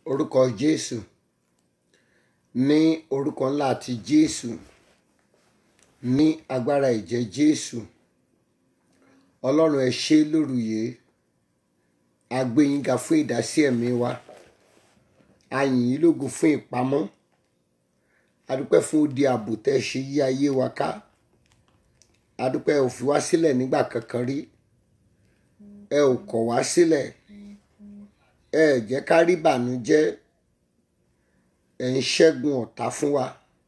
orúkọ jésù ní orúkọ ńlá ti jésù ní agbára ìjẹ́ jésù ọlọ́run ẹ ṣé lóru yìí a gbé yín ga fún ìdásí ẹ̀mí wa a yìn yín lógo fún ìpamọ́ a dúpẹ́ fún odi ààbò tẹ́ ṣe yí ayé wa ká a dúpẹ́ ò fi wá sílẹ̀ nígbà kankan rí ẹ ò kọ̀ wá sílẹ̀ ẹ ẹ̀ jẹ́ ká rí bànújẹ́ ẹ ń ṣẹ́gun ọ̀tá fún wa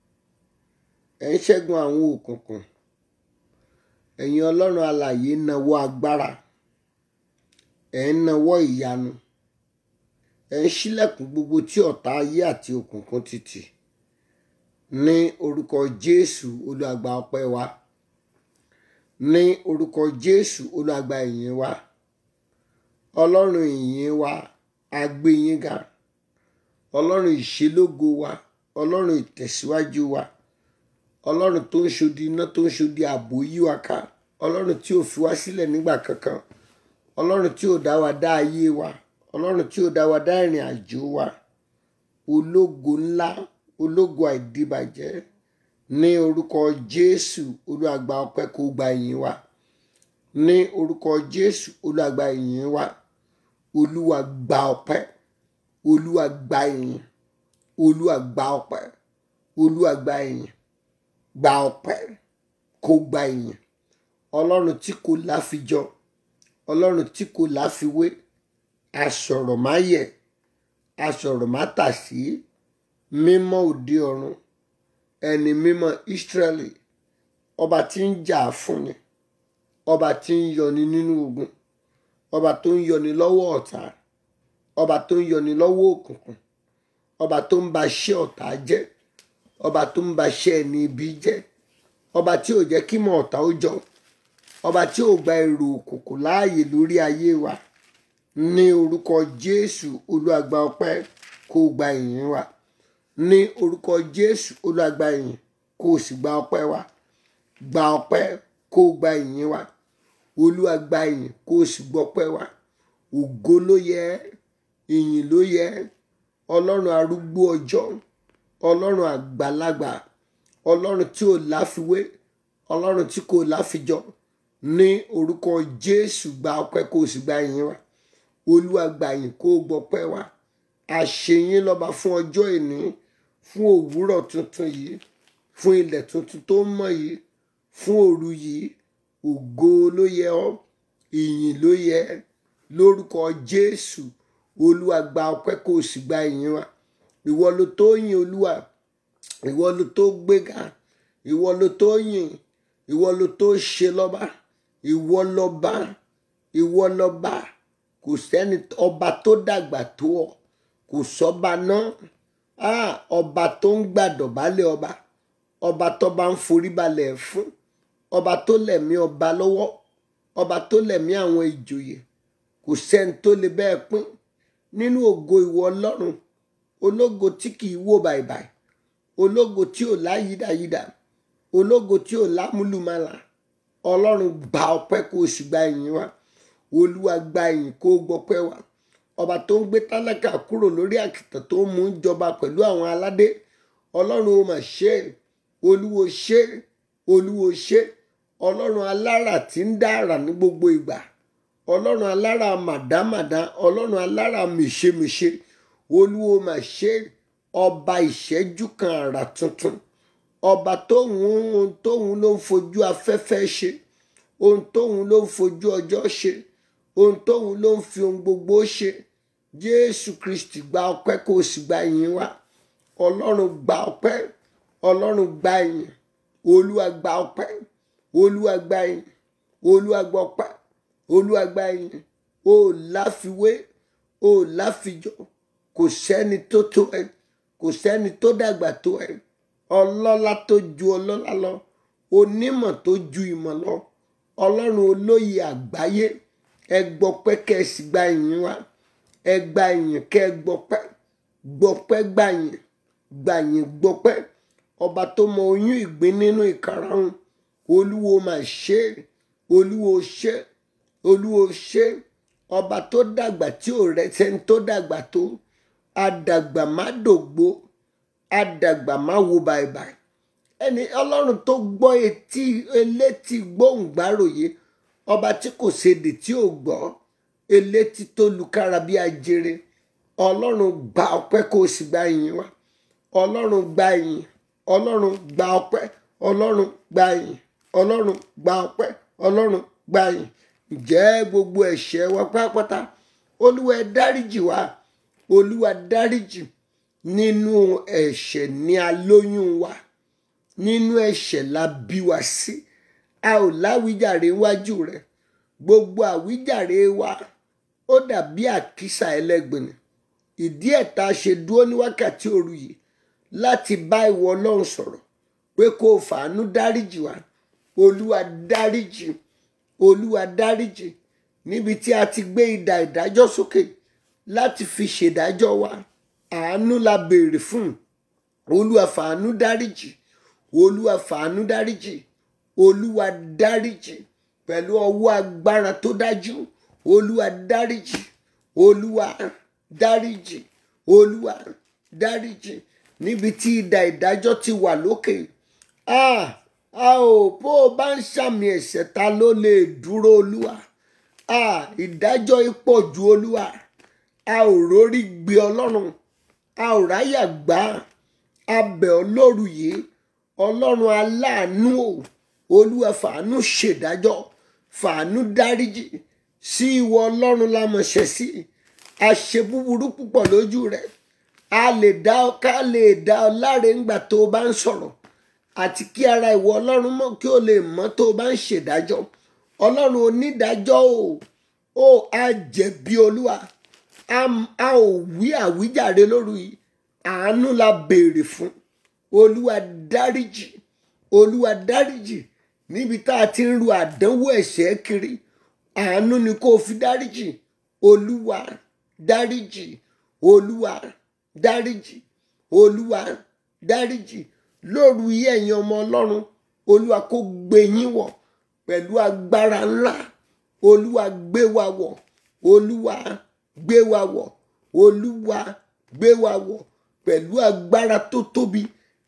ẹ ń ṣẹ́gun àwọn òkùnkùn ẹ̀yin ọlọ́run alààyè nawọ́ agbára ẹ ń nawọ́ ìyanu ẹ ń ṣílẹ̀kùn gbogbo tí ọ̀tá ayé àti òkùnkùn ti tì ní orúkọ jésù olùgbà ọpẹ́ wa ní orúkọ jésù olùgbà ìyìn wa ọlọ́run ìyìn wa a gbé yín ga ọlọ́run ìṣelógo wa ọlọ́run ìtẹ̀síwájú wa ọlọ́run tó ń ṣodi iná tó ń ṣodi ààbò yí wa ká ọlọ́run tí ò fi wá sílẹ̀ nígbà kankan ọlọ́run tí ò dá wa dá ayé wa ọlọ́run tí ò dá wa dá ìrìn àjò wa ológo ńlá ológo àìdíbàjẹ́ ní orúkọ jésù olúàgbà ọpẹ́ kó gba ìyìn wa ní orúkọ jésù olúàgbà ìyìn wa olúwa gba ọpẹ́ olúwa gba ìyìn olúwa gba ọpẹ́ olúwa gba ìyìn gba ọpẹ́ kó gba ìyìn ọlọ́run tí kò láfijọ ọlọ́run tí kò láfiwé asọ̀rọ̀ má yẹ̀ asọ̀rọ̀ má tà sí mímọ́ òde ọ̀run ẹni mímọ́ Ísírẹ́lì ọba tí ń jà fúnni ọba tí ń yọni nínú ogun ọba tó ń yọni lọ́wọ́ ọ̀tá ọba tó ń yọni lọ́wọ́ òkùnkùn ọba tó ń ba ṣẹ́ ọ̀tá jẹ́ ọba tó ń ba ṣẹ́ ẹni ibi jẹ́ ọba tí ò jẹ́ kí mọ̀ ọ̀tá ó jọ ọba tí ò gba èrò òkùnkùn láàyè lórí ayé wa ní orúkọ Jésù olúàgbà ọpẹ́ kó gba ìyìn wa ní orúkọ Jésù olúàgbà ìyìn kó o sì gba ọpẹ́ wa gba ọpẹ́ kó o gba ìyìn wa olúàgbà ìyìn kó o sì gbọpẹ́ wa ògo ló yẹ ìyìn ló yẹ ọlọ́run arúgbó ọjọ́ ọlọ́run àgbàlagbà ọlọ́run tí ò láfiwé ọlọ́run tí kò láfijọ ní orúkọ jésù gba ọpẹ́ kó o sì gba ìyìn wa olúwa gba ìyìn kó o gbọpẹ́ wa àṣeyín lọ́ba fún ọjọ́ ìní fún òwúrọ̀ tuntun yìí fún ilẹ̀ tuntun tó mọ́ yìí fún òru yìí ògo ló yẹ ọ́ ìyìn ló yẹ lórúkọ jésù olúwa gba ọpẹ́ kó o sì gba ìyìn wa ìwọ ló tó yìn olúwa ìwọ ló tó gbéga ìwọ ló tó yìn ìwọ ló tó ṣe lọ́ba ìwọ lọ́ba ìwọ lọ́ba kò sẹ́ni ọba tó dàgbà tó ọ kò sọ́ba náà ọba tó ń gbàdọ̀bálẹ̀ ọba ọba tó bá ń forí balẹ̀ fún ọba tó lẹ̀mí ọba lọ́wọ́ ọba tó lẹ̀mí àwọn ìjòyè kò sẹ́ni tó lè bẹ́ẹ̀ pín nínú ògo ìwọ ọlọ́run ológo tí kìí wò bàìbàì ológo tí ò láyídàyídà ológo tí ò lámúlùmálà ọlọ́run gba ọpẹ́ kó o sì gba ìyìn wa olúwa gba ìyìn kó o gbọpẹ́ wa ọba tó ń gbé tálákà kúrò lórí àkìtàn tó ń mú jọba pẹ̀lú àwọn aládé ọlọ́run ó mà ṣe olúwo ṣe olúwo ṣe ọlọ́run alára tí ń dá àrà ní gbogbo ìgbà ọlọ́run alára màdámàdá ọlọ́run alára mèṣemèṣe olúwo mà ṣe ọba ìṣẹ́jú kan àrà tuntun ọba tóun ohun tóun ló ń fojú afẹ́fẹ́ ṣe ohun tóun ló ń fojú ọjọ́ ṣe ohun tóun ló ń fi ohun gbogbo ṣe jésù kristi gba ọpẹ́ kó o sì gba ìyìn wa ọlọ́run gba ọpẹ́ ọlọ́run gba ìyìn olúwa gba ọpẹ́ olúwa gba ìyìn olúwa gba ọpẹ́ olúwa gba ìyìn o láfiwé o láfijọ kò sẹ́ni tó tó ẹ kò sẹ́ni tó dàgbà tó ẹ ọlọ́lá tó ju ọlọ́lá lọ onímọ̀ tó ju ìmọ̀ lọ ọlọ́run olóyè àgbáyé ẹ gbọpẹ́ kẹ́ ẹ sì gba ìyìn wa ẹ gba ìyìn kẹ́ ẹ gbọpẹ́ gbọpẹ́ gbà yìn gbà yìn gbọpẹ́ ọba tó mọ oyún ìgbín nínú ìkarahun olúwo mà ṣe olúwo ṣe olúwo ṣe ọba tó dàgbà tí ò rẹ sẹ́ni tó dàgbà tó adàgbà má dògbó adàgbà má wo bàìbàì ẹni ọlọ́run tó gbọ́ etí elétí gbóhùngbáròyé ọba tí kò sédè tí ò gbọ́ elétí tó lukára bí ajere ọlọ́run gba ọpẹ́ kó o sì gba ìyìn wá ọlọ́run gba ìyìn ọlọ́run gba ọpẹ́ ọlọ́run gba ìyìn ọlọ́run gba ọpẹ́ ọlọ́run gba ìyìn ǹjẹ́ gbogbo ẹ̀ṣẹ̀ wa pátápátá olúwa ẹ dáríjì wá olúwa dáríjì nínú ẹ̀ṣẹ̀ ní alóyún wa nínú ẹ̀ṣẹ̀ la bí wa sí a ò láwíjàre wájú rẹ gbogbo àwíjàre wa ó dàbí àkísà ẹlẹ́gbìn ìdí ẹ̀ tá a ṣe dúró ní wákàtí òru yìí láti bá ìwọ ọlọ́run sọ̀rọ̀ pé kó o fàánú dáríjì wá olúwa dáríjì olúwa dáríjì níbi tí a ti gbé idà ìdájọ́ sókè láti fi ṣèdájọ́ wa àánú la béèrè fún olúwa fàánú dáríjì olúwa fàánú dáríjì olúwa dáríjì pẹ̀lú ọwọ́ agbára tó dájú olúwa dáríjì olúwa dáríjì olúwa dáríjì níbi tí idà ìdájọ́ ti wà lókè a a ò bó o bá ń ṣàmì ẹ̀ṣẹ̀ ta ló lè dúró olúwa a ìdájọ́ ipò ju olúwa a ò rórí gbé ọlọ́run a ò ráyà gbá a bẹ̀ ọ́ lóru yìí ọlọ́run aláàánú o olúwa fàánú ṣèdájọ́ fàánú dáríjì sí ìwọ ọlọ́run lámọ̀ṣẹ̀ sí a ṣe búburú púpọ̀ lójú rẹ̀ a lè dá ọ ká lè dá ọ láre ńgbà tó o bá ń sọ̀rọ̀ àti kí ara ìwọ ọlọ́run mọ̀ kí o lè mọ̀ tó o bá ń ṣèdájọ́ ọlọ́run onídàájọ́ o ó a jẹ̀bi olúwa a a ò wí àwíjàre lóru yìí àánú la béèrè fún olúwa dáríjì olúwa dáríjì níbi tá a ti ń ru àdánwò ẹ̀ṣẹ̀ kiri àánú ni kó o fi dáríjì olúwa dáríjì olúwa dáríjì olúwa dáríjì lóru yìí ẹ̀yin ọmọ ọlọ́run olúwa kó gbé yín wọ̀ pẹ̀lú agbára ńlá olúwa gbé wa wọ̀ olúwa gbé wa wọ̀ olúwa gbé wa wọ̀ pẹ̀lú agbára tó tóbi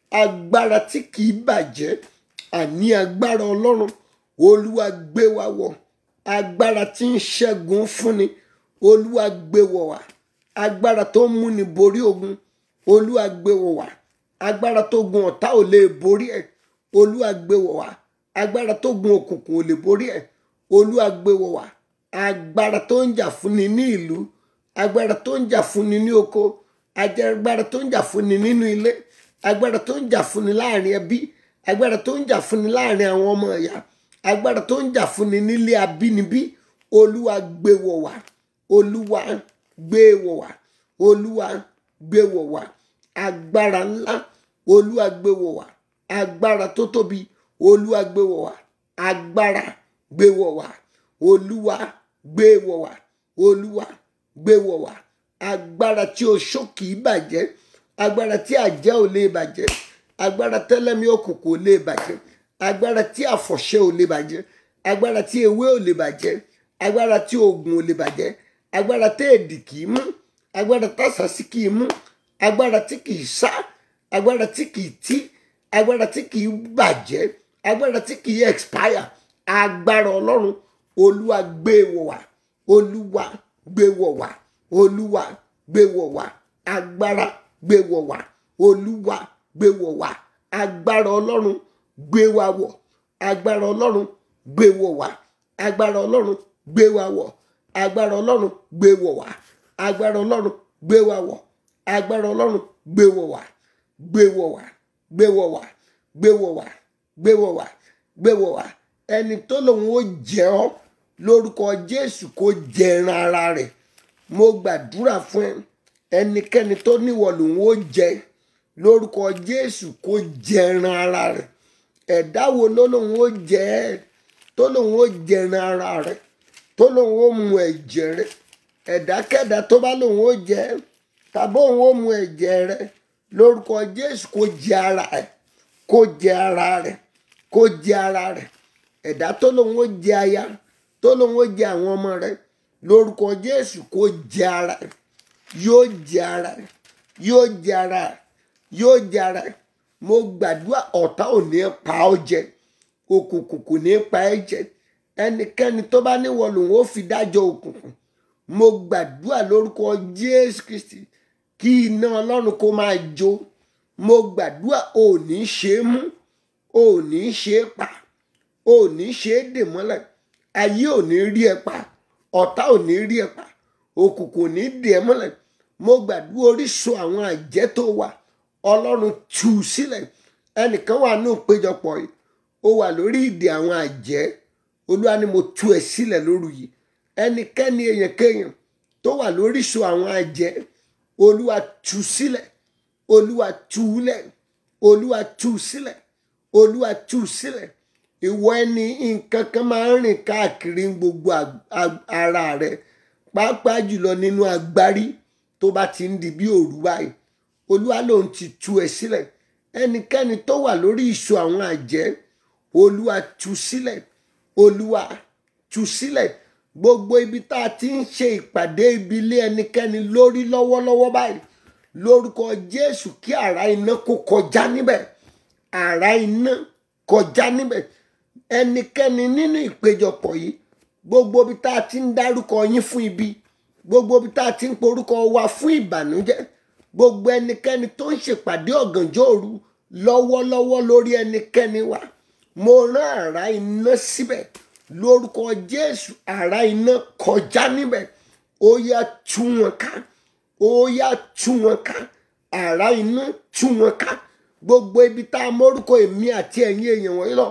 agbára tí kìí bàjẹ́ àní agbára ọlọ́run olúwa gbé wa wọ̀ agbára tí ń ṣẹ́gun fúnni olúwa gbé wọ̀ wá agbára tó ń múni borí ogun olúwa gbé wọ̀ wá agbára tó gun ọ̀tá ò lè borí ẹ̀ olúwa gbé wọ̀ wá agbára tó gun òkùnkùn ò lè borí ẹ̀ olúwa gbé wọ̀ wá agbára tó ń jà fúnni ní ìlú agbára tó ń jà fúnni ní oko agbára tó ń jà fúnni nínú ilé agbára tó ń jà fúnni láàrin ẹbí agbára tó ń jà fúnni láàrin àwọn ọmọ ìyá agbára tó ń jà fúnni nílé abínibí olúwa gbé wọ̀ wá olúwa gbé wọ̀ wá olúwa gbé wọ̀ wá agbára ńlá olúwa gbé wọ̀ wá agbára tó tóbi olúwa gbé wọ̀ wá agbára gbé wọ̀ wá olúwa gbé wọ̀ wá olúwa gbé wọ̀ wá agbára tí oṣó kìí bàjẹ́ agbára tí àjẹ́ ò lè bàjẹ́ agbára tẹ́lẹ̀mí òkùnkùn ò lè bàjẹ́ agbára tí àfọ̀ṣẹ ò lè bàjẹ́ agbára tí ewé ò lè bàjẹ́ agbára tí oògùn ò lè bàjẹ́ agbára tí èdì kìí mú agbára tásàsí kìí mú agbára tí kìí sá agbára tí kìí tí agbára tí kìí bàjẹ́ agbára tí kìí expire agbára ọlọ́run olúwa gbé wọ̀ wá olúwa gbé wọ̀ wá olúwa gbé wọ̀ wá agbára gbé wọ̀ wá olúwa gbé wọ̀ wá agbára ọlọ́run gbé wa wọ̀ agbára ọlọ́run gbé wọ̀ wá agbára ọlọ́run gbé wa wọ̀ agbára ọlọ́run gbé wọ̀ wá agbára ọlọ́run gbé wa wọ̀ agbára ọlọ́run gbé wọ̀ wá gbé wọ̀ wá gbé wọ̀ wá gbé wọ̀ wá gbé wọ̀ wá gbé wọ̀ wá ẹni tó lòun ó jẹ ọ́ lórúkọ jésù kó jẹ ẹran ara rẹ̀ mo gbàdúrà fún ẹ ẹnikẹ́ni tó níwọ̀ lòun ó jẹ lórúkọ jésù kó jẹ ẹran ara rẹ̀ ẹ̀dá wo ló lòun ó jẹ ẹ́ tó lòun ó jẹ ẹran ara rẹ̀ tó lòun ó mu ẹ̀jẹ̀ rẹ̀ ẹ̀dákẹ́dá tó bá lòun ó jẹ ẹ́ tàbí òun ó mu ẹ̀jẹ̀ rẹ̀ lórúkọ jésù kó jẹ ara rẹ̀ kó jẹ ara rẹ̀ kó jẹ ara rẹ̀ ẹ̀dá tó lòun ó jẹ aya tó lòun ó jẹ àwọn ọmọ rẹ̀ lórúkọ jésù kó jẹ ara rẹ̀ yóò jẹ ara ẹ yóò jẹ ara ẹ yóò jẹ ara ẹ mo gbàdúrà ọ̀tá ò ní pa ọ́ jẹ òkùnkùn kò ní pa ẹ́ jẹ ẹnikẹ́ni tó bá níwọ̀ lòun ó fi dájọ́ òkùnkùn mo gbàdúrà lórúkọ jésù kristi kí iná ọlọ́run kó máa jó mo gbàdúrà ò ní ṣe é mú ò ní ṣe é pa ò ní ṣe é dè mọ́lẹ̀ ayé ò ní rí ẹ pa ọ̀tá ò ní rí ẹ pa òkùnkùn ò ní dè ẹ mọ́lẹ̀ mo gbàdúrà orísun àwọn àjẹ́ tó wà ọlọ́run tú u sílẹ̀ ẹnìkan wà ní ìpéjọpọ̀ yìí ó wà lórí ìdè àwọn àjẹ́ olúwa ni mo tú ẹ sílẹ̀ lóru yìí ẹnikẹ́ni èèyàn kéèyàn tó wà lóríṣun àwọn àjẹ́ olúwa tú sílẹ̀ olúwa tú lẹ̀ olúwa tú sílẹ̀ olúwa tú sílẹ̀ ìwọ ẹni nǹkan kan máa ń rìn káàkiri gbogbo ara rẹ pàápàá jùlọ nínú agbárí tó bá ti ń di bí òru báyìí olúwa lòun ti tú ẹ sílẹ̀ ẹnikẹ́ni tó wà lórí ìṣù àwọn àjẹ́ olúwa tú sílẹ̀ olúwa tú sílẹ̀ gbogbo ibi tá a ti ń ṣe ìpàdé ibi ilé ẹnikẹ́ni lórí lọ́wọ́lọ́wọ́ báyìí lórúkọ jésù kí àrá iná kó kọjá níbẹ̀ àrá iná kọjá níbẹ̀ ẹnikẹ́ni nínú ìpéjọpọ̀ yìí gbogbo ibi tá a ti ń dárúkọ yín fún ibi gbogbo ibi tá a ti ń porúkọ wa fún ìbànújẹ́ gbogbo ẹnikẹ́ni tó ń ṣèpàdé ọ̀gànjọ́ òru lọ́wọ́lọ́wọ́ lórí ẹnikẹ́ni wa mo rán àrá iná síbẹ̀ lórúkọ jésù àrá iná kọjá níbẹ̀ ó yá tú wọn ká ó yá tú wọn ká àrá iná tú wọn ká gbogbo ibi tá a mórúkọ èmi àti ẹ̀yin èèyàn wọ̀nyí lọ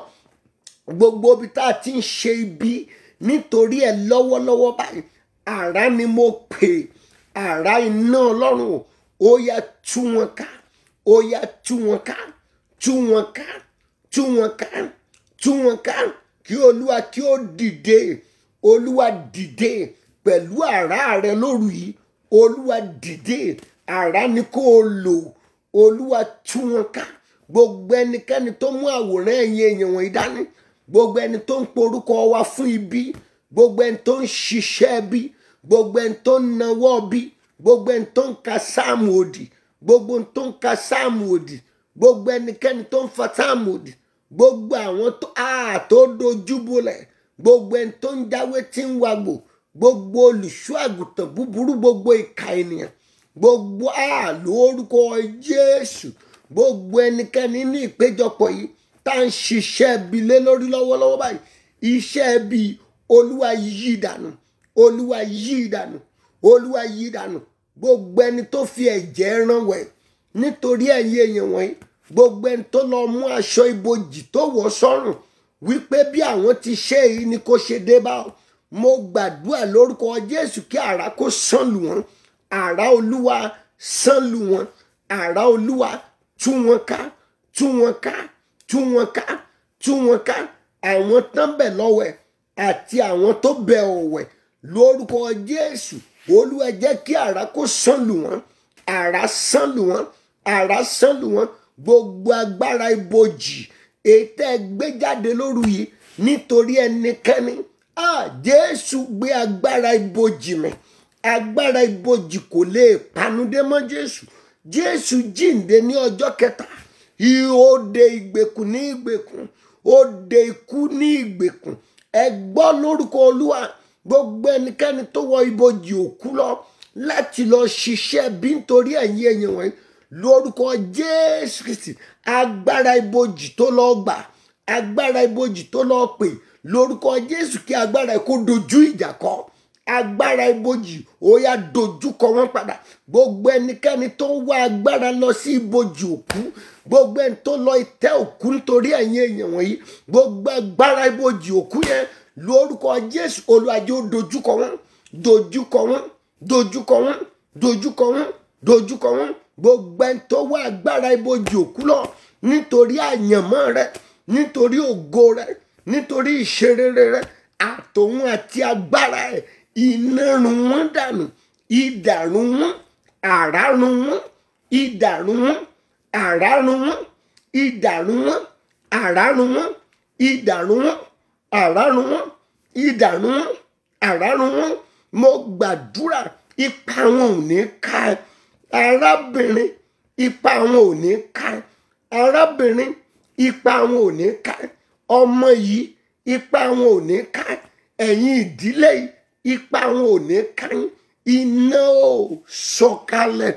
gbogbo ibi tá a ti ń ṣe ibi nítorí ẹ lọ́wọ́lọ́wọ́ báyìí àrá ni mo pè àrá iná ọlọ́run ó yá tú wọn ká ó yá tú wọn ká tú wọn ká tú wọn ká tú wọn ká kí olúwa kí ó dìde olúwa dìde pẹ̀lú àrá rẹ lóru yìí olúwa dìde àrá ni kó o lò olúwa tú wọn ká gbogbo ẹnikẹ́ni tó mú àwòrán ẹ̀yìn èèyàn wọ̀nyí dání gbogbo ẹni tó ń porúkọ wa fún ibi gbogbo ẹni tó ń ṣiṣẹ́ bí gbogbo ẹni tó ń nawọ́ bí gbogbo ẹni tó ń ka sáàmù òdì gbogbo ẹni tó ń ka sáàmù òdì gbogbo ẹnikẹ́ni tó ń fa sáàmù òdì gbogbo àwọn tó a tó dojúbolẹ̀ gbogbo ẹni tó ń jáwé tí ń wagbò gbogbo olùṣọ́ àgùntàn búburú gbogbo ìka ènìyàn gbogbo a lórúkọ jésù gbogbo ẹnikẹ́ni ní ìpéjọpọ̀ yìí tá à ń ṣiṣẹ́ ibi lé lórí lọ́wọ́lọ́wọ́ báyìí iṣẹ́ ibi olúwa yí dànù olúwa yí dànù olúwa yí dànù gbogbo ẹni tó fi ẹ̀jẹ̀ rán wẹ̀ nítorí ẹ̀yin èèyàn wọ̀nyí gbogbo ẹni tó lọ mú aṣọ ibojì tó wọ̀ sọ́rùn wípé bí àwọn ti ṣe èyí ni kò ṣe dé bá ọ mo gbàdúrà lórúkọ jésù kí àrá kó sàn lù wọ́n àrá olúwa sàn lù wọ́n àrá olúwa tú wọn ká tú wọn ká tú wọn ká tú wọn ká àwọn tán bẹ̀ lọ́wẹ̀ àti àwọn tó bẹ̀ ọ̀wẹ̀ lórúkọ jésù olúwa jẹ́ kí àrá kó sàn lù wọ́n àrá sàn lù wọ́n àrá sàn lù wọ́n gbogbo agbára ibojì ètò ẹgbẹ́ jáde lóru yìí nítorí ẹnikẹ́ni ah jésù gbé agbára ibojì mì agbára ibojì kò lè panudé mọ́ jésù jésù jíǹde ní ọjọ́ kẹta ó de ìgbèkùn ní ìgbèkùn ó de ikú ní ìgbèkùn ẹ gbọ́ lórúkọ olúwa gbogbo ẹnikẹ́ni tó wọ ibojì òkú lọ láti lọ ṣiṣẹ́ bí nítorí ẹ̀yin ẹ̀yìn wọ̀nyí lórúkọ jésù kristi agbára ibojì tó lọ gbà agbára ibojì tó lọ pè lórúkọ jésù kí agbára ẹ kó dojú ìjà kọ agbára ibojì ó yá dojú kọ wọn padà gbogbo ẹnikẹ́ni tó wá agbára lọ sí ibojì òkú gbogbo ẹni tó lọ ìtẹ́ òkú nítorí ẹ̀yin èèyàn wọ̀nyí gbogbo agbára ibojì òkú yẹn lórúkọ jésù olùwàjò dojúkọ wọn dojúkọ wọn dojúkọ wọn dojúkọ wọn dojúkọ wọn gbogbo ẹni tó wá agbára ibojì òkú lọ nítorí àyànmọ́ rẹ nítorí ògo rẹ nítorí ìṣerere rẹ àtòun àti agbára ẹ iná run wọn dànù idà run wọn àrá run wọn idà run wọn àrá run wọn idà run wọn àrá run wọn idà run wọn àrá run wọn idà run wọn àrá run wọn mo gbàdúrà ipa wọn ò ní ká ẹ arábìnrin ipa wọn ò ní ká ẹ arábìnrin ipa wọn ò ní ká ẹ ọmọ yìí ipa wọn ò ní ká ẹ ẹ̀yin ìdílé yìí ipa wọn ò ní ká yín iná ò sọ̀kalẹ̀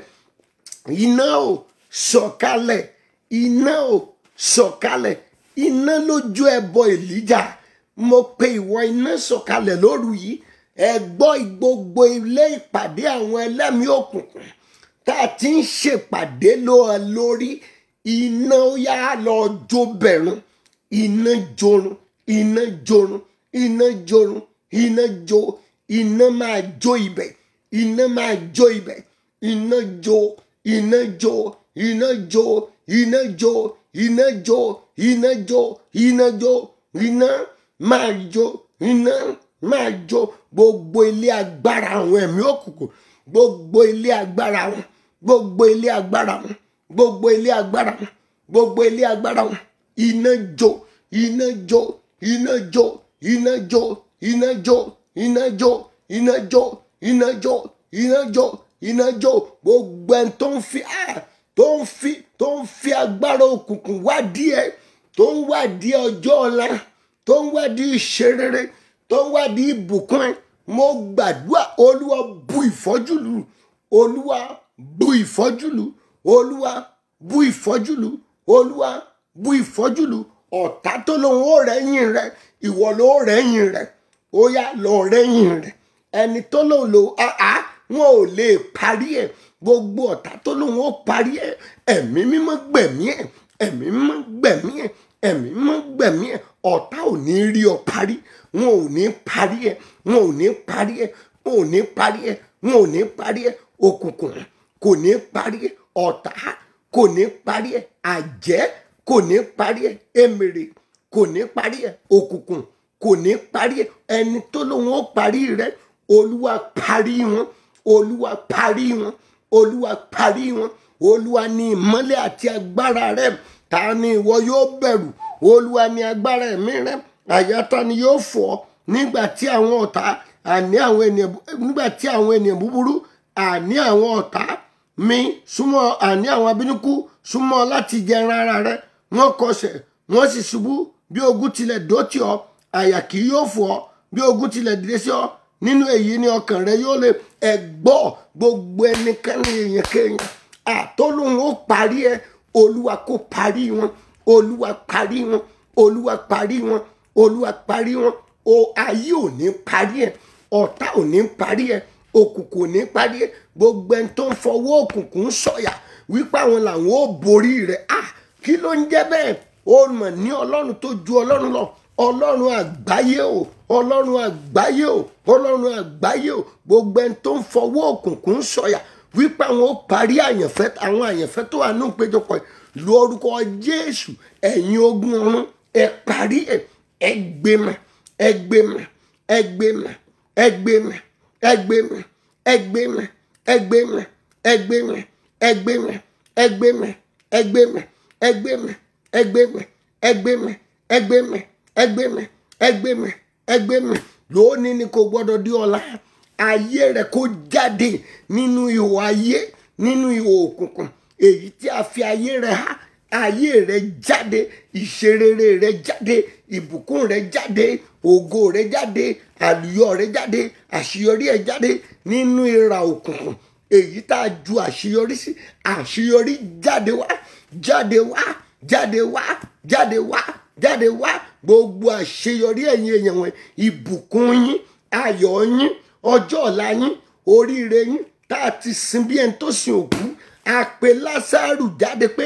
iná ò sọ̀kalẹ̀ iná ò sọ̀kalẹ̀ iná lójú ẹbọ èlíjà mo pe ìwọ iná sọ̀kalẹ̀ lóru yìí ẹ gbọ́ gbogbo ilé ìpàdé àwọn ẹlẹ́mìí òkùnkùn tá a ti ń ṣèpàdé ló ẹ lórí iná ó yá lọ jó bẹ̀rùn iná jorun iná jorun iná jorun iná jó iná máa jó ibẹ̀ iná máa jó ibẹ̀ iná jó iná jó iná jó iná jó iná jó iná jó iná jó iná máa jó iná máa jó gbogbo ilé agbára àwọn ẹ̀mí òkùnkùn gbogbo ilé agbára wọn gbogbo ilé agbára wọn gbogbo ilé agbára wọn gbogbo ilé agbára wọn iná jó iná jó iná jó iná jó iná jó iná jó iná jó iná jó iná jó iná jó gbogbo ẹni tó ń fi tó ń fi tó ń fi agbára òkùnkùn wádìí ẹ tó ń wádìí ọjọ́ ọ̀la tó ń wádìí ìṣerere tó ń wádìí ìbùkún ẹ mo gbàdúrà olúwa bu ìfọ́jú lù olúwa bu ìfọ́jú lù olúwa bu ìfọ́jú lù olúwa bu ìfọ́jú lù ọ̀tá tó lóun ó rẹ́yìn rẹ ìwọ ló rẹ́yìn rẹ ó yá lọ rẹ́yìn rẹ ẹni tó lóun lò áá wọn ò lè parí ẹ gbogbo ọ̀tá tó lóun ó parí ẹ ẹ̀mí mímọ́ gbẹ̀mí ẹ ẹ̀mí mímọ́ gbẹ̀mí ẹ ẹ̀mí mímọ́ gbẹ̀mí ẹ ọ̀tá ò ní rí ọ parí wọn ò ní parí ẹ wọn ò ní parí ẹ wọn ò ní parí ẹ wọn ò ní parí ẹ òkùnkùn kò ní parí ẹ ọ̀tá kò ní parí ẹ àjẹ́ kò ní parí ẹ èmèrè kò ní parí ẹ òkùnkùn kò ní parí ẹ ẹni tó lóun ó parí rẹ olúwa parí wọn olúwa parí wọn olúwa parí wọn olúwa ní ìmọ́lẹ̀ àti agbára rẹ ta ni ìwọ yóò bẹ̀rù olúwa ní agbára ẹ̀mí rẹ àyàtá ni yóò fọ́ nígbà tí àwọn ọ̀tá àní àwọn ènìyàn nígbà tí àwọn ènìyàn búburú àní àwọn ọ̀tá mi súnmọ́ àní àwọn abínúkú súnmọ́ láti jẹran ara rẹ wọ́n kọsẹ̀ wọ́n sì ṣubú bí ogun tilẹ̀ dótì ọ́ àyà kì yóò fọ́ bí ogun tilẹ̀ dìde sí ọ nínú èyí ni ọkàn rẹ yóò lè ẹgbọ́ gbogbo ẹnikẹ́ni èèyàn kéèyàn àtọ́lóhun ó parí ẹ olúwa kó parí wọn olúwa parí wọn olúwa parí wọn olúwa parí wọn o ayé ò ní parí ẹ ọ̀tá ò ní parí ẹ òkùnkùn ò ní parí ẹ gbogbo ẹni tó ń fọwọ́ òkùnkùn sọ̀yà wípé àwọn làwọn ò borí rẹ ah kí ló ń jẹ́ bẹ́ẹ̀ ó mọ̀ ní ọlọ́run tó ju ọlọ́run lọ ọlọ́run àgbáyé o ọlọ́run àgbáyé o ọlọ́run àgbáyé o gbogbo ẹni tó ń fọwọ́ òkùnkùn sọ̀yà wípé àwọn ó parí àyànfẹ́ àwọn àyànfẹ́ tó wà ní ìpéjọpọ̀ lórúkọ jésù ẹ̀yin ogun ọ̀run ẹ parí ẹ ẹ gbẹmọ ẹ gbẹmọ ẹ gbẹmọ ẹ gbẹmọ ẹ gbẹmọ ẹ gbẹmọ ẹ gbẹmọ ẹ gbẹmọ ẹ gbẹmọ ẹ gbẹmọ ẹ gbẹmọ ẹ gbẹmọ ẹ gbẹmọ ẹ gbẹmọ ẹ gbẹmọ ẹ gbẹmọ ẹ gbẹmọ ẹ gbẹmọ lónìí ni kò gbọdọ̀ di ọ̀la ayé rẹ kó jáde nínú ihò ayé nínú ihò òkùnkùn èyí tí a fi ayé rẹ há ayé rẹ jáde ìṣerere rẹ jáde ìbùkún rẹ jáde ògo rẹ jáde àlùyọ rẹ jáde àṣeyọrí ẹ jáde nínú ìrà òkùnkùn èyí tá a ju àṣeyọrí sí àṣeyọrí jáde wá jáde wá jáde wá jáde wá jáde wá gbogbo àṣeyọrí ẹ̀yin èèyàn wọn ìbùkún yín ayọ̀ yín ọjọ́ ọ̀la yín oríire yín tá a ti sin bí ẹni tó sin òkú a pe lásàrù jáde pé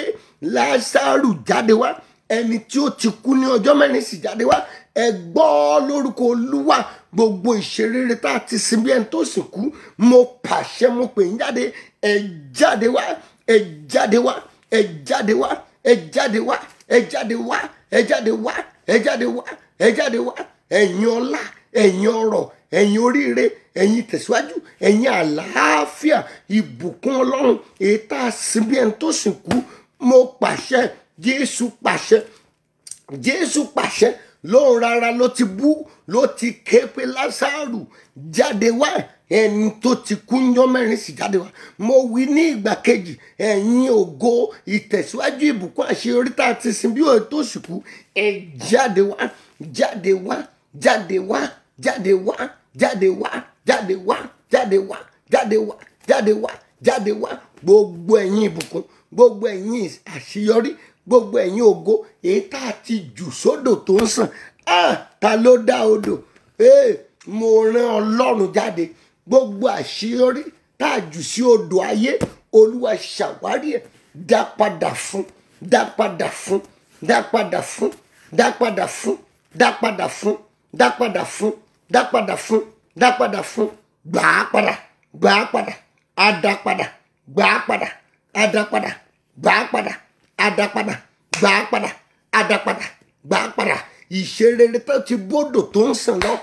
lásàrù jáde wá ẹni tí ó ti kú ní ọjọ́ mẹ́rin sì jáde wá ẹ gbọ́ lórúkọ olúwa gbogbo ìṣerere tá a ti sin bí ẹni tó sìn kú mo pàṣẹ mo pè ń jáde ẹ jáde wá ẹ jáde wá ẹ jáde wá ẹ jáde wá ẹ jáde wá ẹ jáde wá ẹ jáde wá ẹ jáde wá ẹ̀yin ọlá ẹ̀yin ọrọ̀ ẹ̀yin oríire ẹ̀yin tẹ̀síwájú ẹ̀yin àlàáfíà ìbùkún ọlọ́run èyí tá a sin bí ẹni tó sìn kú mo pàṣẹ jésù pàṣẹ jésù pàṣẹ lóun rárá ló ti bú ló ti ké pé lásàrù jáde wá ẹni tó ti kú yán mẹ́rin sì jáde wá mo wí ní ìgbà kejì ẹ̀yin ògo ìtẹ̀síwájú ìbùkún àṣeyọrí tá a ti sin bí òye tó sì kú ẹ jáde wá jáde wá jáde wá jáde wá jáde wá jáde wá jáde wá jáde wá jáde wá jáde wá gbogbo ẹ̀yin ìbùkún gbogbo ẹ̀yin àṣeyọrí gbogbo ẹ̀yin ògo èyí tá a ti jù sódò tó ń sàn ah ta ló dá odò ee mo rán ọlọ́run jáde gbogbo àṣeyọrí tá a jù sí odò ayé olúwa ṣàwárí ẹ̀ dá padà fún dá padà fún dá padà fún dá padà fún dá padà fún dá padà fún dá padà fún dá padà fún gbà á padà gbà á padà á dá padà gbà á padà á dá padà gbà á padà á dá padà gbà á padà á dá padà gbà á padà ìṣerere tó ti bódò tó ń sàn lọ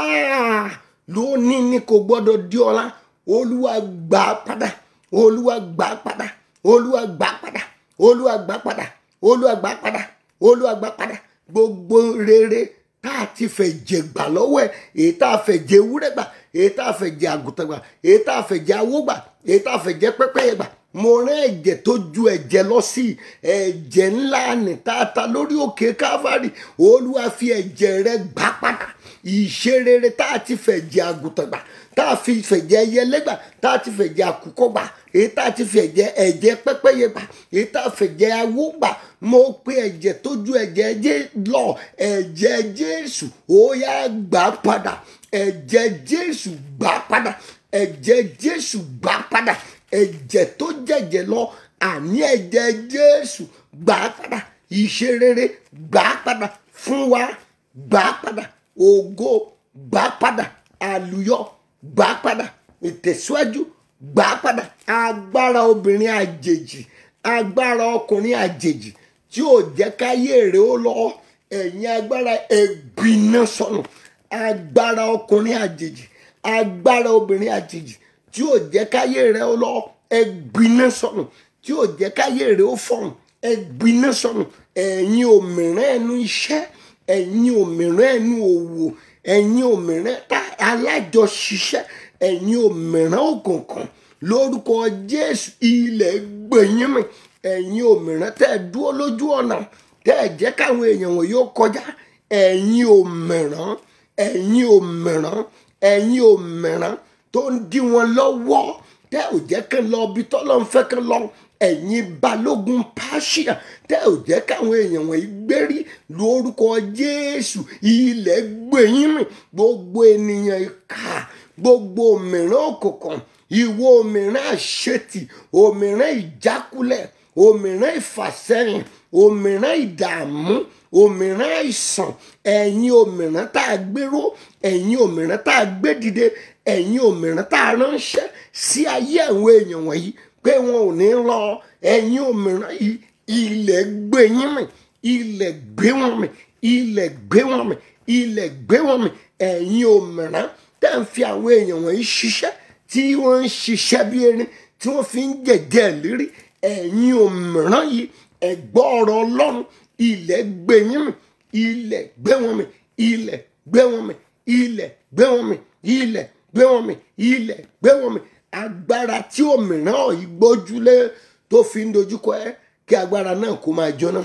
ah, lónìí ni kò gbọdọ̀ di ọ̀la olúwa gbà á padà olúwa gbà á padà olúwa gbà á padà olúwa gbà á padà olúwa gbà á padà olúwa gbà á padà gbogbo rere tá a ti fẹ́ jẹ gbà lọ́wọ́ ẹ̀ èyí tá a fẹ́ jẹ ewúrẹ́ gbà èyí tá a fẹ́ jẹ àgùntàn gbà èyí tá a fẹ́ jẹ awó gbà èyí tá a fẹ́ jẹ pẹ́pẹ́yẹ gbà mo rán ẹ̀jẹ̀ tó ju ẹ̀jẹ̀ lọ sí ẹ̀jẹ̀ ńlá ní tata lórí òkè káfárì olúwa fi ẹ̀jẹ̀ rẹ gbà padà ìṣerere tá a ti fẹ́ jẹ àgùntàn gbà tá a fi fẹ̀jẹ̀ ẹyẹlé gbà tá a ti fẹ̀jẹ̀ àkùkọ gbà èyí tá a ti fẹ̀jẹ̀ ẹ̀jẹ̀ pẹ́pẹ́yẹ gbà èyí tá a fẹ̀jẹ̀ awó gbà mo pe ẹ̀jẹ̀ tó ju ẹ̀jẹ̀ ẹjẹ́ lọ ẹ̀jẹ̀ jésù ó yá gbà padà ẹ̀jẹ̀ jésù gbà padà ẹ̀jẹ̀ jésù gbà padà ẹ̀jẹ̀ tó jẹ̀jẹ̀ lọ àní ẹ̀jẹ̀ jésù gbà padà ìṣerere gbà padà fún wa gbà padà ògo gbà padà àlùyọ gbà padà ìtẹ̀síwájú gbà padà agbára obìnrin àjèjì agbára ọkùnrin àjèjì tí ò jẹ́ káyé rẹ̀ ó lọ ẹ̀yin agbára ẹ̀gbìnà sọnù agbára ọkùnrin àjèjì agbára obìnrin àjèjì tí ò jẹ́ káyé rẹ̀ ó lọ ẹ̀gbìnà sọnù tí ò jẹ́ káyé rẹ̀ ó fọ̀hún ẹ̀gbìnà sọnù ẹ̀yin òmìrán ẹnu iṣẹ́ ẹ̀yin òmìrán ẹnu òwò ẹ̀yin òmìrán tá alájọṣiṣẹ́ ẹ̀yin òmìrán òkùnkùn lórúkọ jésù ilẹ̀ gbẹ̀yìn mi ẹ̀yin òmìrán tẹ́ ẹ dúró lójú ọ̀nà tẹ́ ẹ jẹ́ káwọn èèyàn wọ̀nyí ó kọjá ẹ̀yin òmìrán ẹ̀yin òmìrán ẹ̀yin òmìrán tó ń dí wọn lọ́wọ́ tẹ́ ò jẹ́ kán lọ ibi tọ́lọ́ ń fẹ́ kán lọ ẹ̀yin balógun pàṣíà tẹ́ ò jẹ́ káwọn èèyàn wọ̀nyí gbérí lórúkọ jésù ilẹ̀ gbẹ̀yìn mi gbogbo ènìyàn ìka gbogbo òmìrán òkùnkùn ìwọ òmìrán àṣetì òmìrán ìjákulẹ̀ òmìrán ìfàsẹ́yìn òmìrán ìdààmú òmìrán àìsàn ẹ̀yin òmìrán tá a gbéró ẹ̀yin òmìrán tá a gbé dìde ẹ̀yin òmìrán tá a ránṣẹ́ sí ayé àwọn èèyàn wọ̀nyí pé wọn ò ní lọ ẹ̀yin òmìrán yìí ilẹ̀ gbé yín mì ilẹ̀ gbé wọn mì ilẹ̀ gbé wọn mì ilẹ̀ gbé wọn mì ẹ̀yin òmìrán tẹ́ ń fi àwọn èèyàn wọ̀nyí ṣiṣẹ́ tí wọ́n ń ṣiṣẹ́ bí erin tí wọ́n fi ń jẹ̀jẹ̀ lérí ẹ̀yin òmìrán yìí ẹ̀gbọ́ ọ̀rọ̀ ọlọ́run ilẹ̀ gbé yín mì ilẹ̀ gbé wọn mì ilẹ̀ gbé wọn mì ilẹ̀ gbé wọn mì ilẹ̀ gbé wọn mì ilẹ̀ gbé wọn mì agbára tí òmìrán yìí gbójúlé tó fi ń dojúkọ ẹ kí agbára náà kó máa jóná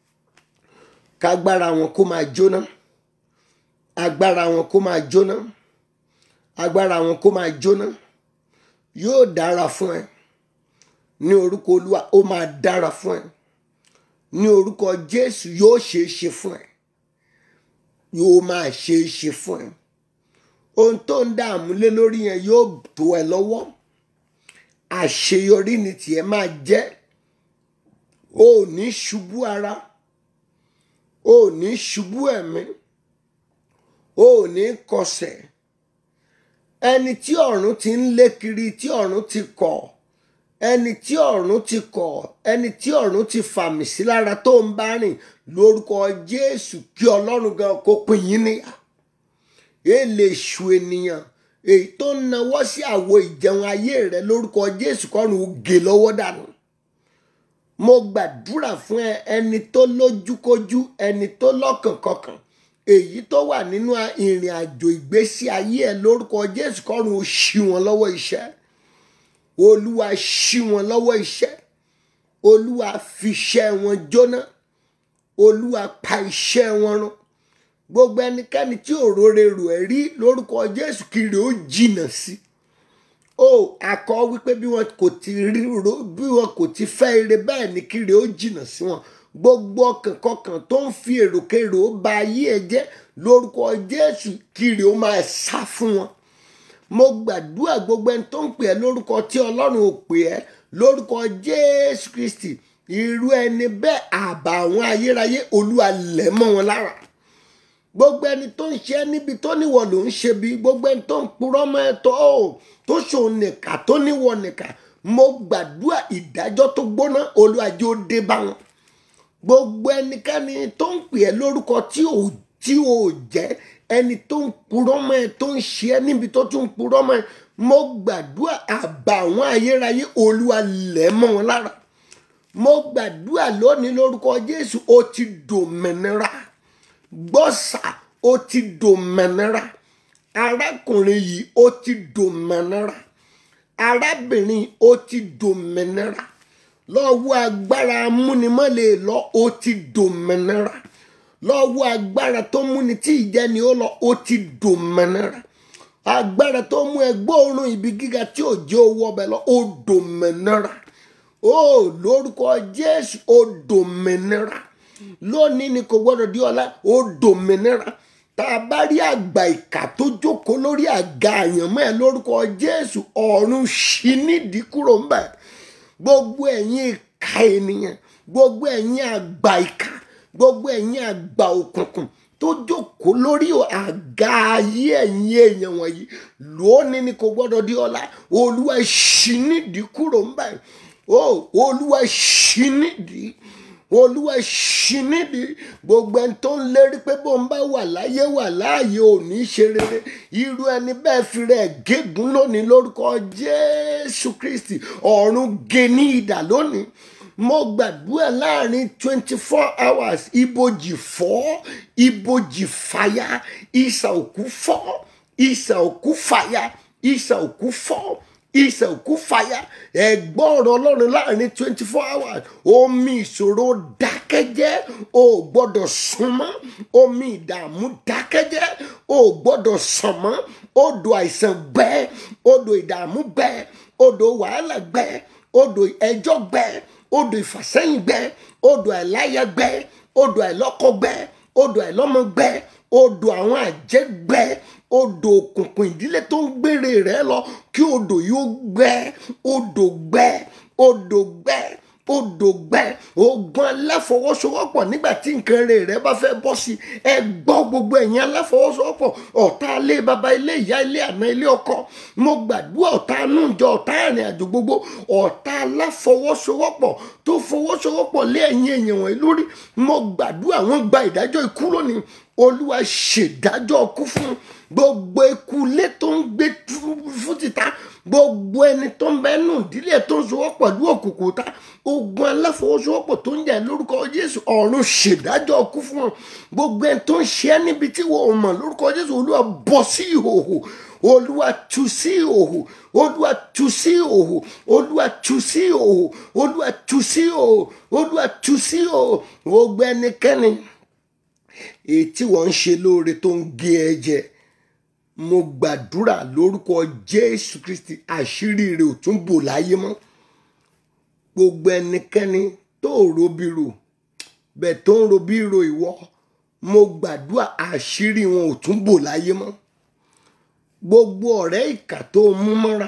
kágbára wọn kó máa jóná agbára wọn kó máa jóná agbára wọn kó máa jóná yóò dára fún ẹ ní orúkọ olúwa ó máa dára fún ẹ ní orúkọ jésù yóò ṣeé ṣe fún ẹ yóò máa ṣeé ṣe fún ẹ ohun tó ń dààmú lé lórí yẹn yóò tó ẹ lọ́wọ́ àṣeyọrí ni tiẹ̀ máa jẹ́ o ò ní ṣubú ara o ò ní ṣubú ẹ̀mí o ò ní kọsẹ̀ ẹni tí ọ̀run ti ń lé kiri tí ọ̀run ti kọ̀ ẹni tí ọ̀run ti kọ̀ ẹni tí ọ̀run ti fàmì sí lára tó ń bá rìn lórúkọ jésù kí ọlọ́run gan kó pín yín níyà èlè ṣù ènìyàn èyí tó ń nawọ́ sí àwo ìjẹun ayé rẹ lórúkọ jésù kọ́run ó gé lọ́wọ́ dànù mo gbàdúrà fún ẹ ẹni tó lójúkójú ẹni tó lọ́kànkọkàn èyí tó wà nínú ìrìn àjò ìgbésí ayé ẹ lórúkọ jésù kọ́run ó ṣí wọn lọ́wọ́ iṣẹ́ olúwa ṣí wọn lọ́wọ́ iṣẹ́ olúwa fi iṣẹ́ wọn jóná olúwa pa iṣẹ́ wọn run gbogbo ẹnikẹ́ni tí òróró rò ẹ́ rí lórúkọ jésù kiri ó jìnnà sí ó akọ wípé bí wọn kò ti rí ro bí wọn kò ti fẹ́ ire bẹ́ẹ̀ ni kiri ó jìnnà sí wọn gbogbo ọkàn kọkàn tó ń fi èròkèrò ba ayé ẹ jẹ́ lórúkọ jésù kiri ó máa sá fún wọn mo gbàdúrà gbogbo ẹni tó ń pè ẹ́ lórúkọ tí ọlọ́run ò pè ẹ́ lórúkọ jésù kristi irú ẹni bẹ́ẹ̀ àbà àwọn ayérayé olúwa lẹ̀ mọ́ wọn lára gbogbo ẹni tó ń ṣe níbi tó níwọ̀ ló ń ṣe bí gbogbo ẹni tó ń purọ́ mọ́ ẹ tó tó ṣòun nìkà tó níwọ̀ nìkà mo gbàdúrà ìdájọ́ tó gbóná olúwa jẹ́ ó dé bá wọn gbogbo ẹnikẹ́ni tó ń pè ẹ́ lórúkọ tí ò tí ò jẹ́ ẹni tó ń purọ́ mọ́ ẹ tó ń ṣe ẹ́ níbi tó tún ń purọ́ mọ́ ẹ mo gbàdúrà àbà àwọn ayérayé olúwa lẹ̀ mọ́ wọn lára mo gbàdúrà lónìí lórúkọ jésù ó ti dòmìnira gbọ́sà ó ti dòmìnira arákùnrin yìí ó ti dòmìnira arábìnrin ó ti dòmìnira lọ́wọ́ agbára amúnimọ́lẹ̀ lọ ó ti dòmìnira lọ́wọ́ agbára tó múni tí ìjẹni ó lọ ó ti dòmìnira agbára tó mú ẹgbẹ́ òórùn ibi gíga tí ò jẹ́ owó ọbẹ̀ lọ ó dòmìnira ó lórúkọ jésù ó dòmìnira lónìí ni kò gbọdọ̀ di ọ̀la ó dòmìnira tá a bá rí àgbà ìkà tó jókòó lórí àga àyànmọ́ ẹ̀ lórúkọ jésù ọ̀run ṣí nídìí kúrò ń bẹ̀ gbogbo ẹ̀yin ìka ènìyàn gbogbo ẹ̀yin àgbà ìka gbogbo ẹ̀yin àgbà òkùnkùn tó jókòó lórí àga ayé ẹ̀yin èèyàn wọ̀nyí lónìí ni kò gbọdọ̀ di ọ̀la olúwa ṣí nídìí kúrò ń bẹ̀ ó olúwa ṣí nídìí olúwa ṣí nídìí gbogbo ẹni tó ń lérí pé bó ń bá wà láyé wà láàyè ò ní ṣe rere irú ẹni bẹ́ẹ̀ fi rẹ̀ gégùn lónìí lórúkọ jésù kristi ọ̀run gé ní idà lónìí mo gbàdúrà láàrin twenty four hours ibojì fọ́ ibojì fàyà ìsà òkú fọ́ ìsà òkú fàyà ìsà òkú fọ́ ìsà òkú fàyà ẹ̀gbọ́n ọ̀rọ̀ ọlọ́run láàrin twenty four hours omi ìṣòro dákẹ́jẹ́ o gbọ́dọ̀ sún mọ́ omi ìdààmú dákẹ́jẹ́ o gbọ́dọ̀ sàn mọ́ odò àìsàn gbẹ odò ìdààmú gbẹ odò wàhálà gbẹ odò ẹjọ́ gbẹ odò ìfàsẹ́yìn gbẹ odò àìláyà gbẹ odò àìlọ́kọ gbẹ odò àìlọ́mọ gbẹ odò àwọn àjẹ́ gbẹ odò òkùnkùn ìdílé tó ń gbére rẹ lọ kí odò yóò gbẹ odò gbẹ odò gbẹ odò gbẹ ogun aláfọwọ́sowọ́pọ̀ nígbà tí nǹkan rẹ̀ rẹ bá fẹ́ bọ́ sí ẹ gbọ́ gbogbo ẹ̀yin aláfọwọ́sowọ́pọ̀ ọ̀tá ilé baba ilé ìyá ilé àná ilé ọkọ mo gbàdúrà ọ̀tá anújọ ọ̀tá ìrìn àjò gbogbo ọ̀tá aláfọwọ́sowọ́pọ̀ tó fọwọ́sowọ́pọ̀ lé ẹ̀yin èèyàn wọ̀nyí lórí mo gbàdúrà wọn gba ìdájọ́ ikú lónìí olúwa ṣèdájọ́ ọkú fún gbogbo eku ilé tó ń gbé fún títa gbogbo ẹni tó ń bẹ nù ìdílé tó ń sowọ́pọ̀ ní òkùnkùn ta ogun aláfọwọ́sowọ́pọ̀ tó ń jà lórúkọ jésù ọ̀run ṣèdájọ́ ọkú fún wọn gbogbo ẹni tó ń ṣe é níbi tí wọ́n mọ̀ lórúkọ jésù olúwa bọ́ sí ìhòòhò olúwa tú sí ìhòòhò olúwa tú sí ìhòòhò olúwa tú sí ìhòòhò olúwa tú sí ìhòòhò olúwa tú sí ìhòòhò gbogbo ẹnikẹ́ni èyí tí wọ́n ń ṣe lóore tó ń gé ẹ jẹ mo gbàdúrà lórúkọ jésù kristi àṣírí rẹ ò tún bò láyé mọ́ gbogbo ẹnikẹ́ni tó robiro bẹ́ẹ̀ tó ń robiro ìwọ mo gbàdúrà àṣírí wọn ò tún bò láyé mọ́ gbogbo ọ̀rẹ́ ìkà tó mú mọ́ra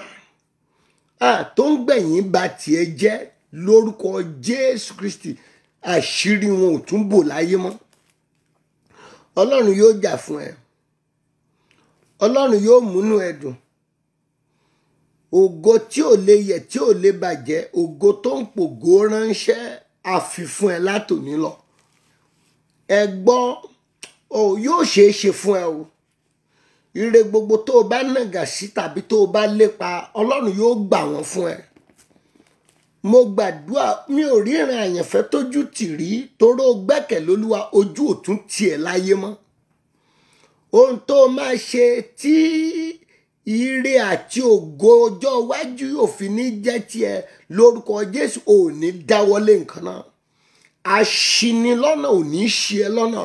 tó ń gbẹ̀yìn ba tiẹ̀ jẹ́ lórúkọ jésù kristi àṣírí wọn ò tún bò láyé mọ́ ọlọ́run yóò jà fún ẹ ọlọ́run yóò múnú ẹ dùn ògo tí ò lè yẹ tí ò lè bàjẹ́ ògo tó ń pògó ránṣẹ́ àfifún ẹ látòní lọ ẹ gbọ́ ọ yóò ṣeé ṣe fún ẹ o ire gbogbo tó o bá nàgà sí tàbí tó o bá lépa ọlọ́run yóò gbà wọ́n fún ẹ mo gbàdúrà mi ò ríran àyànfẹ́ tójú tì rí toró gbẹ́kẹ̀ lólúwa ojú òtún tiẹ̀ láyé mọ́ ohun tó máa ṣe tí ire àti ògo ọjọ́ iwájú yóò fi ní jẹ́ tiẹ̀ lórúkọ jésù ò ní dáwọ́lé nǹkan náà aṣinilọ́nà ò ní ṣe ẹ́ lọ́nà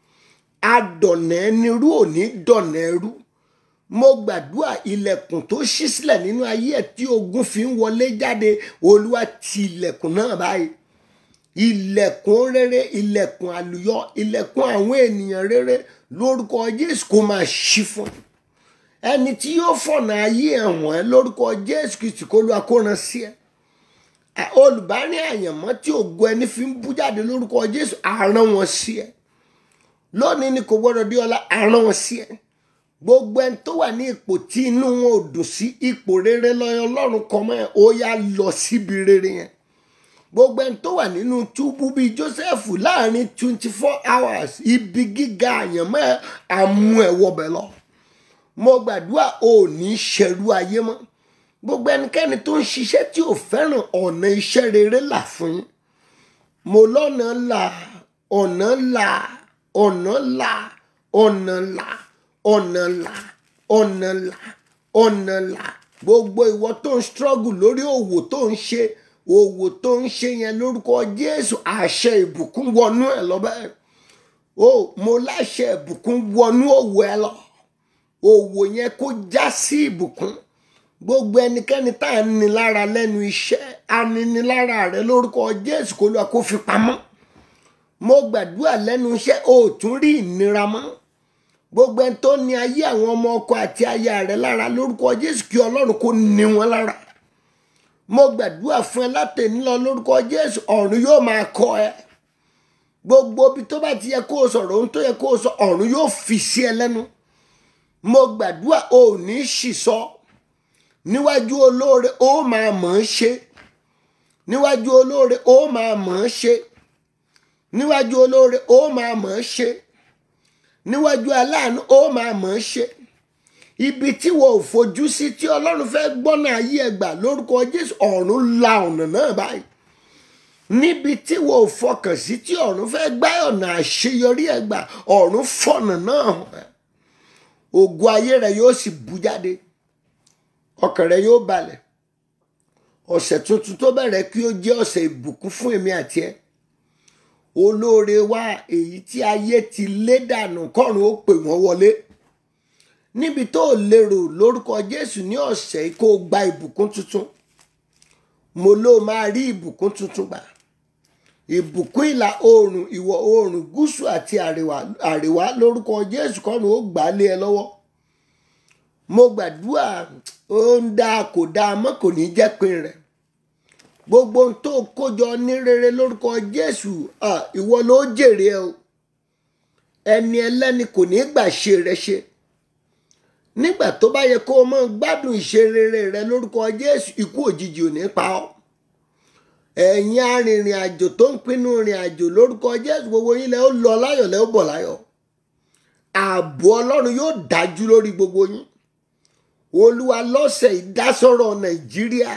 adọ̀nà ẹni rú ò ní dọ̀nà ẹrú mo gbàdúrà ilẹ̀kùn tó ṣí sílẹ̀ nínú ayé ẹ̀ tí ogun fi ń wọlé jáde olúwa ti ilẹ̀kùn náà báyìí ilẹ̀kùn rere ilẹ̀kùn àlùyọ ilẹ̀kùn àwọn ènìyàn rere lórúkọ jésù kó máa ṣí fún ẹ ẹni tí yóò fọ̀nà ayé ẹ̀wọ̀n ẹ lórúkọ jésù kìtì kó lu akóran sí ẹ olùbárí àyànmọ́ tí ògo ẹni fi ń bú jáde lórúkọ jésù àrán wọn sí ẹ lónìí ni kò gbọdọ̀ dé ọlá àrán wọn sí ẹ gbogbo ẹni tó wà ní ipò tí inú wọn ò dùn sí ipò rere lọ́yọ̀ ọlọ́run kan mọ́ ẹ ó yá lọ síbi rere yẹn gbogbo ẹni tó wà nínú túbú bíi joseph láàrin twenty four hours ibi gíga àyànmọ́ ẹ àmú ẹ wọbẹ̀ lọ mo gbàdúrà ò ní ṣẹrú ayé mọ́ gbogbo ẹnikẹ́ni tó ń ṣiṣẹ́ tí ò fẹ́ràn ọ̀nà iṣẹ́ rere là fún yín mo lọ́nà là ọ̀nà là ọ̀nà là ọ̀nà là ọ̀nà là ọ̀nà là ọ̀nà là gbogbo ìwọ tó ń struggle lórí òwò tó ń ṣe òwò tó ń ṣe yẹn lórúkọ jésù àṣẹ ìbùkún wọnú ẹ lọ bẹ́ẹ̀ o mo láṣẹ ìbùkún wọnú òwò ẹ lọ òwò yẹn kó já sí ìbùkún gbogbo ẹnikẹ́ni tá à ń ní lára lẹ́nu iṣẹ́ aninilára rẹ lórúkọ jésù kó lóa kó fi pamọ́ mo gbàdúrà lẹ́nu iṣẹ́ o ò tún rí ìnira mọ́ gbogbo ẹni tó ní ayé àwọn ọmọ ọkọ àti aya rẹ lára lórúkọ jésù kí ọlọ́run kó ní wọn lára mo gbàdúrà fún ẹ látẹ̀ní lọ lórúkọ jésù ọ̀run yóò máa kọ ẹ gbogbo ibi tó bá ti yẹ kó o sọ̀rọ̀ ohun tó yẹ kó o sọ ọ̀run yóò fi sí ẹ lẹ́nu mo gbàdúrà o ò ní ṣì sọ níwájú olóore ó máa mọ̀ ọ́n ṣe níwájú olóore ó máa mọ̀ ọ́n ṣe níwájú olóore ó máa mọ̀ ọ́n ṣe níwájú aláàánú ó máa mọ̀ ọ́n ṣe ibi tí wọn ò fojú sí tí ọlọ́run fẹ́ gbọ́nà ayé ẹgbà lórúkọ jésù ọ̀run la ọ̀nà náà báyìí níbi tí wọn ò fọkàn sí tí ọ̀run fẹ́ gbá ọ̀nà àṣeyọrí ẹgbà ọ̀run fọ̀nà náà hàn ògo ayé rẹ yóò sì bú jáde ọkàn rẹ yóò balẹ̀ ọ̀sẹ̀ tuntun tó bẹ̀rẹ̀ kí ó jẹ́ ọ̀sẹ̀ ìbùkún fún èmi àti ẹ olóore wa èyí tí ayé ti lé dànù kọ́run ó pè wọ́n wọlé níbi tó lérò lórúkọ jésù ní ọ̀sẹ̀ kó o gba ìbùkún tuntun mo ló máa rí ìbùkún tuntun gbà ìbùkún ìlà oòrùn ìwọ̀ oòrùn gúúsù àti àríwá àríwá lórúkọ jésù kọ́run ó gbà á lé ẹ lọ́wọ́ mo gbàdúrà ó ń dáa kò dáa mọ́ kò ní jẹ́ pin rẹ̀ gbogbo ohun tó kójọ ní rere lórúkọ jésù ìwọ ló jèrè ẹ o ẹni ẹlẹ́ni kò ní gbà ṣe rẹ ṣe nígbà tó bá yẹ kó o mọ gbádùn ìṣe rere rẹ lórúkọ jésù ikú òjijì ò ní pa ọ́ ẹ̀yin arìnrìn àjò tó ń pinnu rìn àjò lórúkọ jésù gbogbo yín lẹ ó lọ láyọ̀ lẹ ó bọ̀ láyọ̀ ààbò ọlọ́run yóò dájú lórí gbogbo yín olúwa lọ́sẹ̀ ìdásọ̀rọ̀ nàìjíríà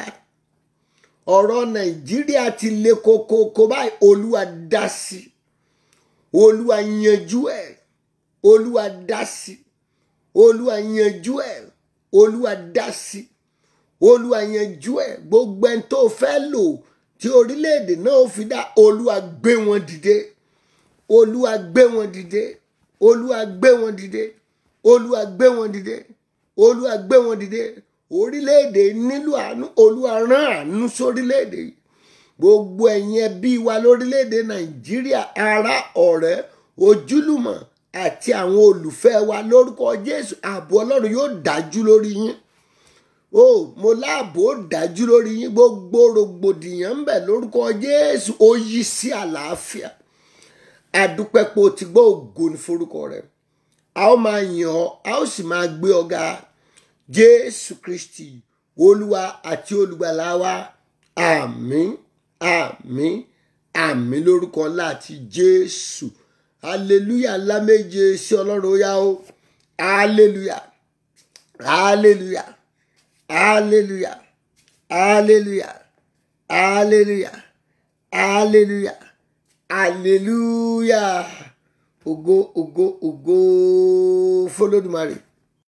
ọ̀rọ̀ nàìjíríà ti le kokoko báyìí olúwa dá sí olúwa yanjú ẹ̀ olúwa dá sí olúwa yanjú ẹ̀ olúwa dá sí olúwa yanjú ẹ̀ gbogbo ẹni tó fẹ́ lò tí orílẹ̀-èdè náà fi dá olúwa gbé wọn dìde olúwa gbé wọn dìde olúwa gbé wọn dìde olúwa gbé wọn dìde olúwa gbé wọn dìde orílẹ̀-èdè nílò àánú olúwa rán àánú sórílẹ̀-èdè yìí gbogbo ẹ̀yin ẹbí wa lórílẹ̀-èdè nàìjíríà ará ọ̀rẹ́ ojúlùmọ̀ àti àwọn olùfẹ́ wa lórúkọ jésù ààbò ọlọ́run yóò dájú lórí yín o mo láàbò dájú lórí yín gbogbo rògbòdìyàn ń bẹ lórúkọ jésù ó yí sí àlàáfíà àdúpẹ́pọ̀ tí gbọ́ ògo ní forúkọ rẹ̀ a ó máa yàn ọ́ a ó sì máa gbé ọ ga jésù kristi olúwa àti olùgbàlà wa àmín àmín àmín lórúkọ ńlá àti jésù hallelujah ńlá méje sí ọlọ́run ó yá o hallelujah hallelujah hallelujah hallelujah hallelujah hallelujah hallelujah ògo ògo ògo fọlọ́dúnmarè